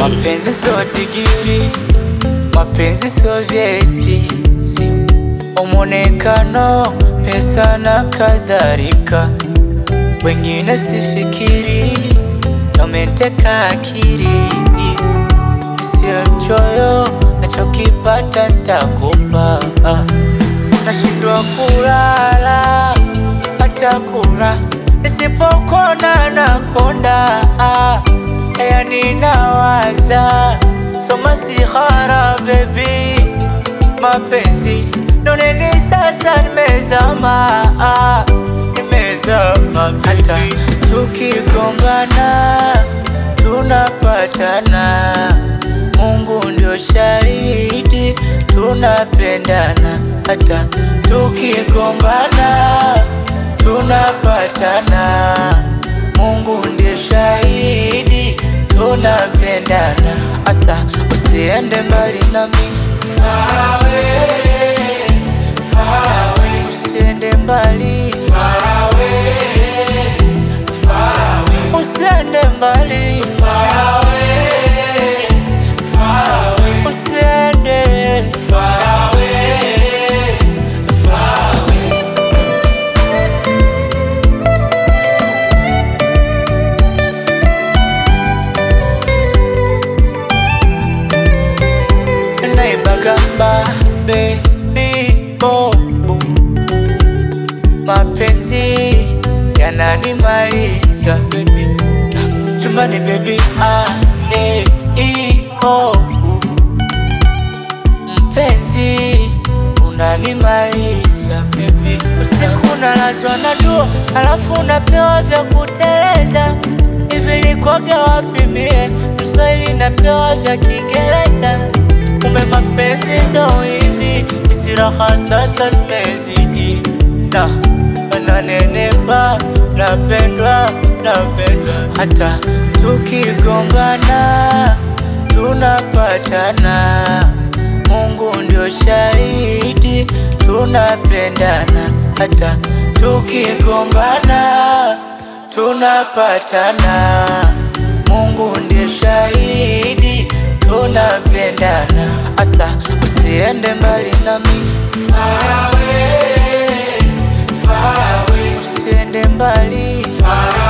Mapenzi sio digiri, mapenzi sio vyeti, si umonekano, pesa na kadhalika. Wengine sifikiri, wameteka akili, sio mchoyo, nachokipata ntakupa. Nashindwa kulala hata kula, nisipokona nakonda yani nawaza soma sihara baby, mapenzi noneni sasa, nimezama nimezama, hata tukigongana tunapatana, Mungu ndio shahidi, tunapendana, hata tukigombana tunapatana, Mungu ndiye shahidi tunapendana. Asa usiende mbali nami, far away, far away. Usiende mbali, far away, far away. Usiende mbali, far away, far away. Usiende, far away, far away. naibagamba baby bobu, mapenzi yananimaliza baby, chumbani baby ale iho mpenzi unanimaliza baby, usiku nalazwa na dua, alafu unapewa vya kuteleza hivi likwaga wapi mie Mswahili napewa vya Kiingereza Kumbe mapenzi ndo hivi, hizi raha sasa zimezidi, na nanenepa, napendwa, napendwa, hata tukigongana tunapatana, Mungu ndio shahidi, tunapendana, hata tukigombana tunapatana, Mungu ndiye shahidi tunapendana. Asa usiende mbali nami, far away, far away. Usiende mbali, far